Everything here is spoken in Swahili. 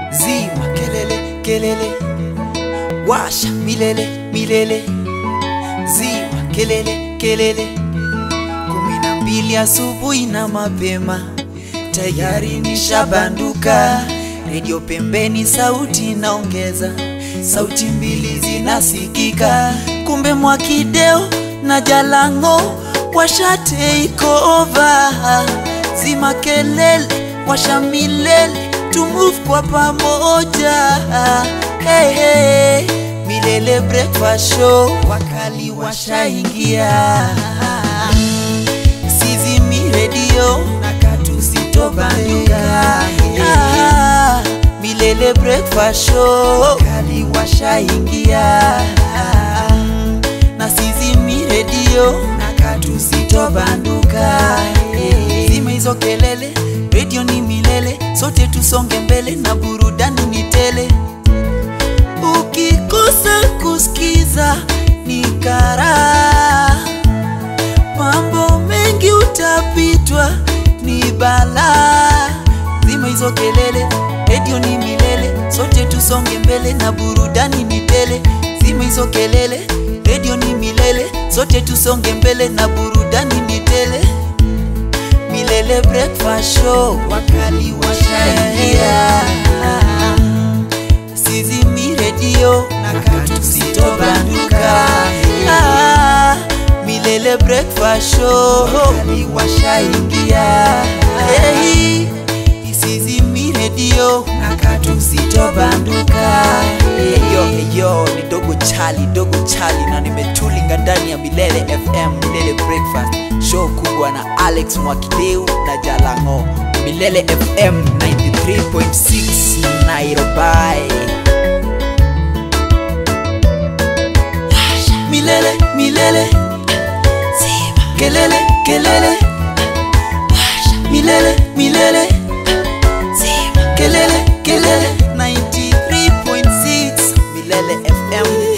zima kelele kelele washa milele milele zima kelele kelele kumi na mbili asubuhi na mapema tayari nishabanduka redio pembeni sauti naongeza sauti mbili zinasikika kumbe mwakideo na jalango washa take over zima kelele washa milele to move kwa pamoja hey, hey. milele breakfast show wakali washaingia sizimi redio na katusitobanduka ah, milele breakfast show wakali washaingia na sizimi redio na katusitobanduka zima hizo kelele redio ni milele sote tusonge mbele na burudani ni tele ukikosa kusikiza ni kara mambo mengi utapitwa ni bala zima hizo kelele redio ni milele sote tusonge mbele na burudani ni tele zima hizo kelele redio ni milele sote tusonge mbele na burudani ni tele milele breakfast show wakali washaingia sizimi redio na katusitobanduka ah, milele breakfast show wakali washaingia hey, isizimi redio na katusitobanduka Eyo, eyo, ni dogo chali, dogo chali na nimetulinga ndani ya Milele FM, Milele Breakfast show kubwa na Alex Mwakideu na Jalango. Milele FM 93.6 Nairobi. milele milele zima kelele kelele milele milele zima kelele kelele 93.6 Milele FM